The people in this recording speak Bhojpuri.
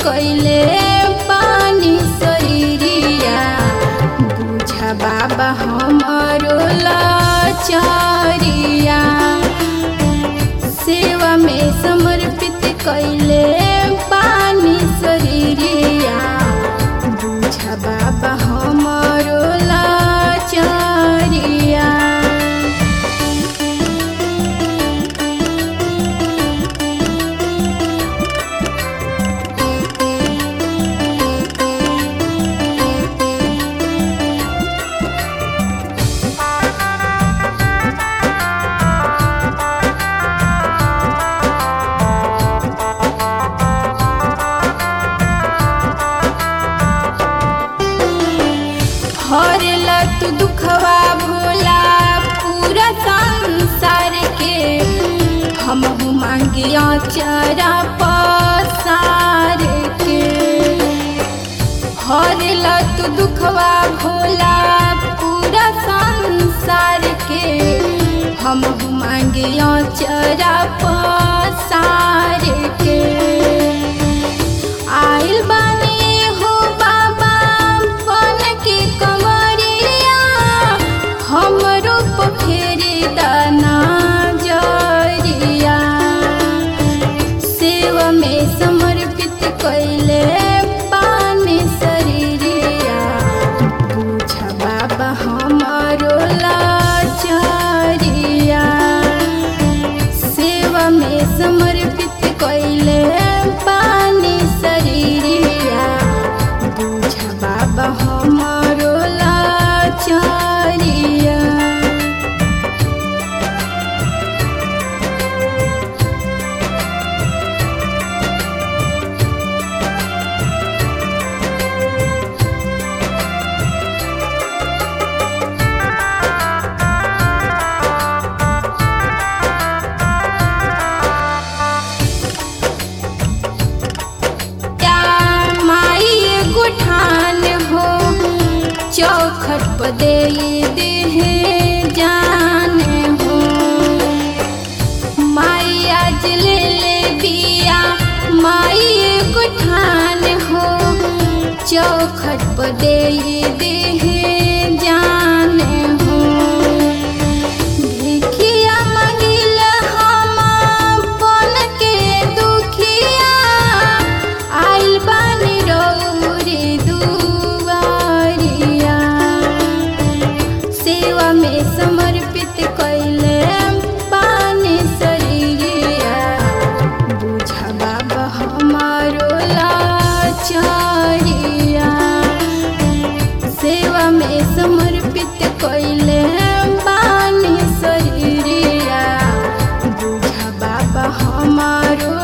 कैले पानी शरीरिया बुझा बाबा हमारो लाचारिया सेवा में समर्पित कैले पानी शरीरिया बुझा बाबा हमारो लाचारिया हरला तू दुखवा भोला पूरा संसार के हम मांगिया चरा पसार के हरला तू दुखवा भोला पूरा संसार के हम मांगिया चरा पसार के आइल बानी हो बाबा बन के कमरिया हमरो पोखरी दाना जरिया सेवा में समर्पित कैले पानी शरीरिया बुझ बाबा हमारो लाचारिया सेवा में समर्पित कैले पानी शरीरिया बुझ बाबा हमारो लाचारिया या माई एगो ठान हो चौखट पर दे देह जान हो माई आज ले ले बिया माई एगो ठान हो चौखट पर दे देह जान हो भिखिया मंगिल हम बन के दुखिया आइल बानी रौरी दुआरिया सेवा में समर्पित कैले पानी शरीरिया बुझा बाबा हमारो लाचारिया सेवा में समर्पित कैले पानी शरीरिया बुझा बाबा हमारो